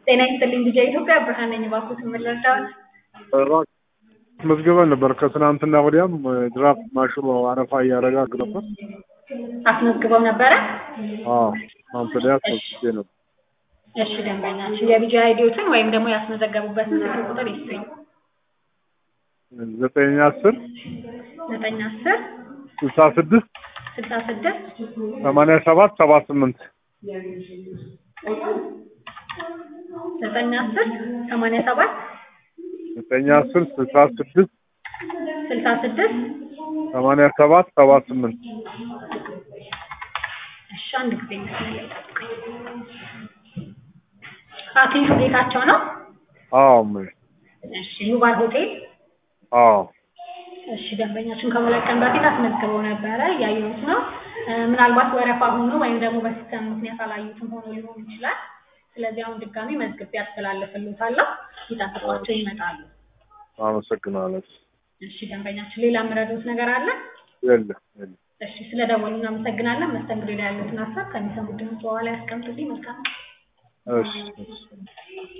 ጤና ይስጥልኝ ልጄ ኢትዮጵያ ብርሃን ነኝ። እባክዎት ምን ልርዳዎት? መዝገበን ነበር ከትናንትና ወዲያም ድራፍት ማሽኑ አረፋ እያደረገ ነበር። አስመዝግበው ነበረ? አዎ ትናንት ወዲያ አስመዝግቤ ነበር። እሺ ደንበኛችን የቢጂ አይዲዎትን ወይም ደግሞ ያስመዘገቡበትን ስልክ ቁጥር ይስጡኝ። ዘጠኝ አስር ዘጠኝ አስር ስልሳ ስድስት ስልሳ ስድስት ሰማንያ ሰባት ሰባ ስምንት ዘጠኝ አስር ሰማንያ ሰባት ዘጠኝ አስር ስልሳ ስድስት ስልሳ ስድስት ሰማንያ ሰባት ሰባ ስምንት እሺ አንድ ጊዜ መስመር ላይ ጠብቁኝ። አክሊሉ ጌታቸው ነው? አዎ እማዬ እሺ ዩባል ሆቴል አዎ እሺ ደንበኛችን ከሁለት ቀን በፊት አስመዝግበው ነበረ እያየሁት ነው። እ ምናልባት ወረፋ ሆኖ ወይም ደግሞ በሲስተም ምክንያት አላዩትም ሆኖ ሊሆን ይችላል። ስለዚህ አሁን ድጋሚ መዝግቤ አስተላልፍልዎታለሁ። ይጠብቋቸው ይመጣሉ። አመሰግናለሁ። እሺ ደንበኛችን ሌላ የምረዳዎት ነገር አለ? የለም የለም። እሺ ስለደወሉ እናመሰግናለን። መስተንግዶ ላይ ያሉትን ሀሳብ ከሚሰሙት ድምፅ በኋላ ያስቀምጡልኝ። መልካም እሺ እሺ